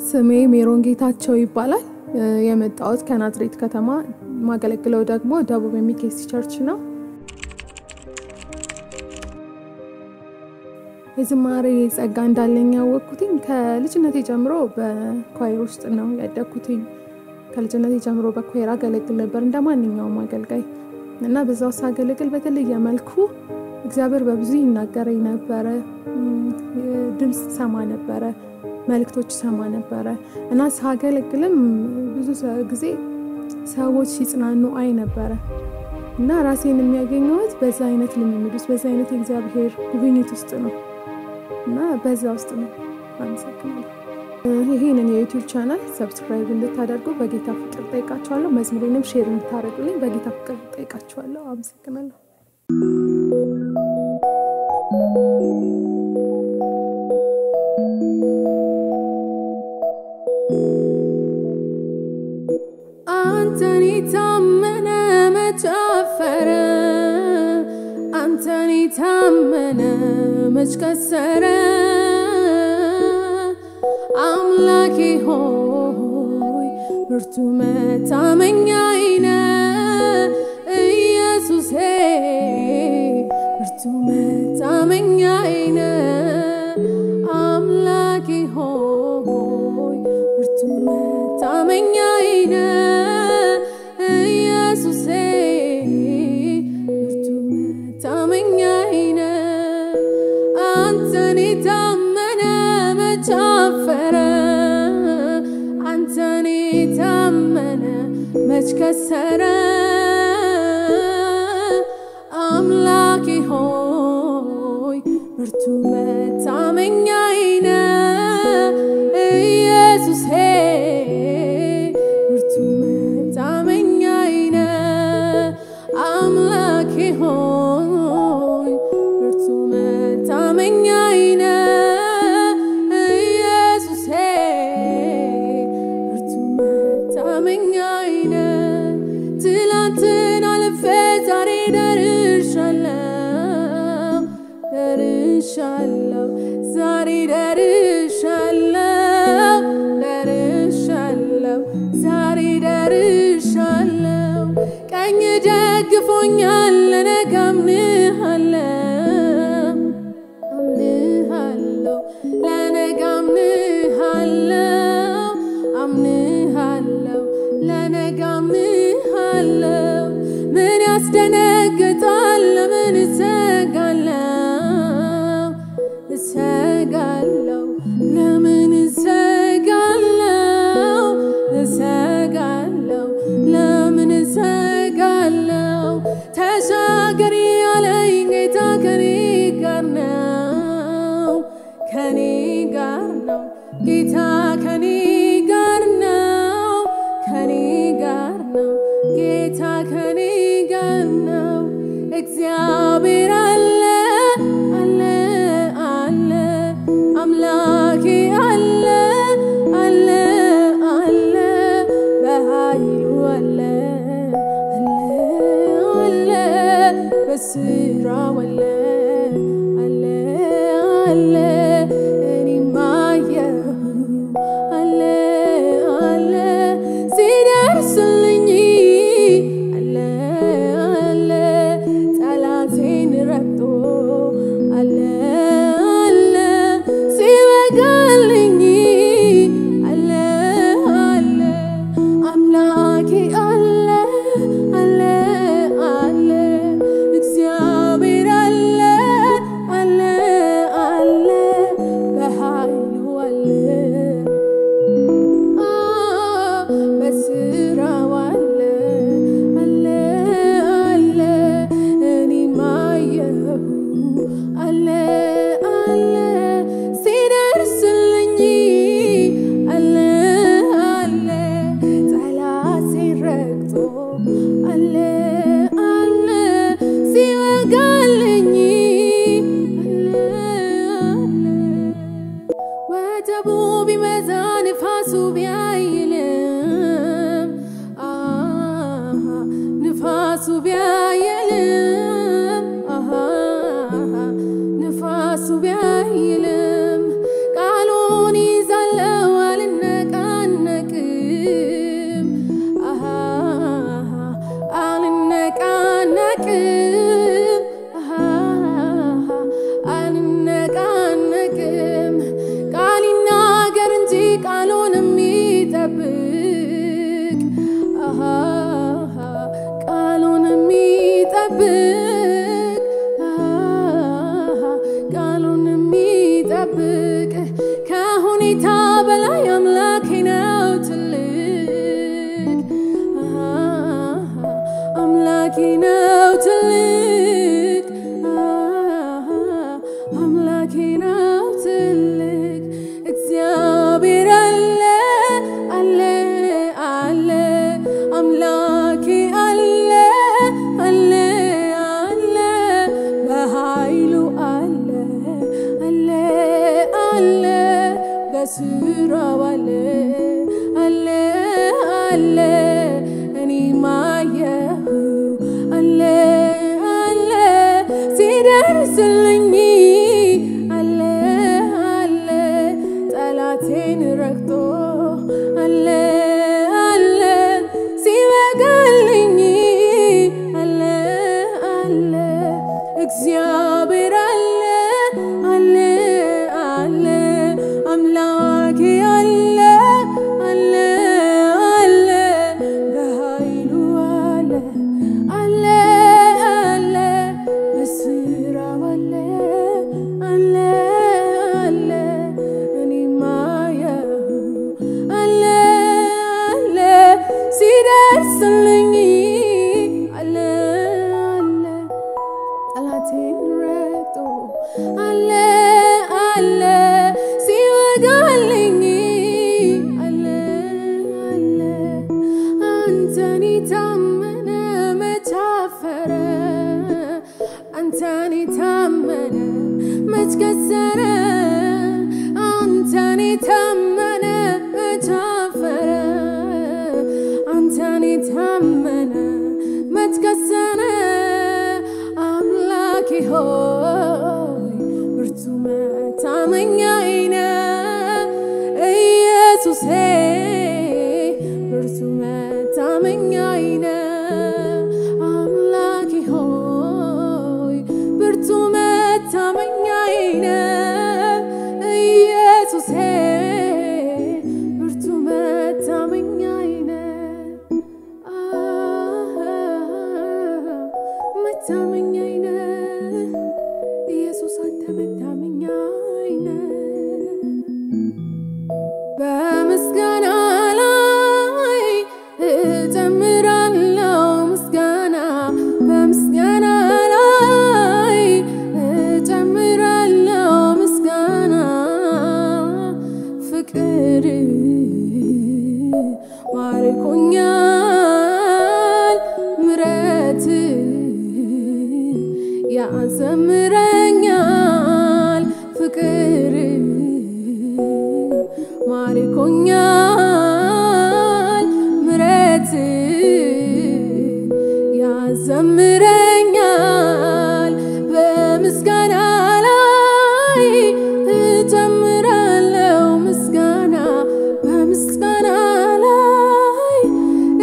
ስሜ ሜሮን ጌታቸው ይባላል። የመጣሁት ከናዝሬት ከተማ ማገለግለው ደግሞ ደቡብ የሚኬሲ ቸርች ነው። የዝማሬ ጸጋ እንዳለኝ ያወቅኩትኝ ከልጅነቴ ጀምሮ በኳይር ውስጥ ነው ያደግኩትኝ። ከልጅነቴ ጀምሮ በኳይር አገለግል ነበር እንደ ማንኛውም አገልጋይ እና በዛ ውስጥ አገለግል በተለየ መልኩ እግዚአብሔር በብዙ ይናገረኝ ነበረ። ድምፅ ሰማ ነበረ፣ መልእክቶች ሰማ ነበረ እና ሳገለግልም ብዙ ጊዜ ሰዎች ሲጽናኑ አይ ነበረ እና ራሴን የሚያገኘሁት በዛ አይነት ልምምድ ውስጥ በዛ አይነት የእግዚአብሔር ጉብኝት ውስጥ ነው እና በዛ ውስጥ ነው። አመሰግናለሁ። ይህንን የዩቲዩብ ቻናል ሰብስክራይብ እንድታደርጉ በጌታ ፍቅር ጠይቃችኋለሁ። መዝሙሬንም ሼር እንድታደርጉልኝ በጌታ ፍቅር ጠይቃችኋለሁ። አመሰግናለሁ። አንተን የታመነ መች አፈረ? አንተን የታመነ መች ከሰረ? አምላኬ ሆይ ብርቱ መታመኛዬ ነህ። ኢየሱሴ ብርቱ መታመኛዬ ነህ። አምላኬ ሆይ ብርቱ መታመኛዬ ነህ። ኢየሱሴ ብርቱ መታመኛዬ ነህ። አንተን የታመነ መች አፈረ? አንተን የታመነ መች ከሰረ? አምላኬ ሆይ ብርቱ መታመኛዬ ነህ። ኢየሱሴ ብርቱ መታመኛዬ ነህ። አምላኬ ሆይ ብርቱ መታመኛዬ ነህ። ኢየሱሴ ብርቱ መታመኛዬ ነህ። ትላንትን አልፌ ዛሬ ደርሻለሁ ደርሻለሁ ዛሬ ደርሻለሁ ደርሻለሁ ዛሬ ደርሻለሁ ቀኝ ደግፎኛል ለነገ አምንሃለሁ አምንሃለሁ ለነገ አምንሃለሁ አምንሃለሁ ለነገ አምንሃለሁ ምን ያስደነግጣል ለምን እሰጋለሁ እሰጋለሁ ለምን እሰጋለሁ እሰጋለሁ ለምን እሰጋለሁ ተሻገሪ ያለኝ ጌታ ከኔ ጋር ነው ከኔ ጋር ነው ጌታ ከኔ ጋር ነው ከኔ ጋር ነው ጌታ ከኔ ጋር ነው እግዚአብሔር አለ አለ አለ አምላኬ አለ አለ አለ በኃይሉ አለ አለ አለ በስራው አለ አለ አለ እኔማ አየሁ አለ አለ ሲደርስልኝ አለ አለ ጠላቴን ረግጦ አለ አለ ሲበጋልኝ አለ አለ አምላኬ አለ አለ አለ እግዚአብሔር አለ አለ አለ በኃይሉ አለ በስራው አለ አለ አለ እኔማ አየሁ አለ አለ ሲደርስልኝ አለ አለ ጠላቴን ረግጦ አለ አለ ሲወጋልኝ አለ አለ ወጀቡ ቢበዛ ንፋሱ ቢያይልም አሃ ንፋሱ ቢያይልም አሃ ንፋሱ ቢያይልም ቃሉን ይዛለው አልነጋ በስራው አለ አለ አለ እኔ ማየሁ አለ አለ ሲደርስልኝ አለ አለ ጠላቴን ረግጦ አለ አለ ሲበቃልኝ አለ አለ እግዚአብሔር አለ አለ አለ አምላኬ አለ አለ አለ በኃይሉ አለ አለ አለ በስራው አለ አለ አለ እኔ ማየው አለ አለ ሲደርስልኝ አለ አለ ጠላቴን ረግጦ አለ አለ ሲወጋልኝ አለ አለ አንተን የታመነ መች አፈረ አንተን የታመነ መች ከሰረ አንተን የታመነ መች አፈረ አንተን የታመነ መች ከሰረ አምላኬ ሆይ ብርቱ መታመኛዬ ነህ ኢየሱሴ ብርቱ መታመኛዬ ነህ አምላኬ ሆይ ብርቱ መታመኛዬ ነህ ኢየሱሴ ብርቱ መታመኛዬ ነህ መታመኛዬ ነህ ኢየሱስ አንተ መታመኛዬ ነህ በምስጋና ላይ እጨምራለሁ ምስጋና በምስጋና ላይ እጨምራለሁ ምስጋና ፍቅር ማርኮኛል ምረት ያዘምረኛል ፍቅር ማርኮኛል ምረት ያዘምረኛል በምስጋና ላይ እጨምራለሁ ምስጋና በምስጋና ላይ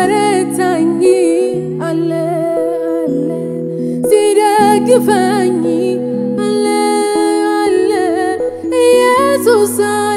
ሲያበረታኝ አለ አለ ሲደግፈኝ አለ አለ ኢየሱስ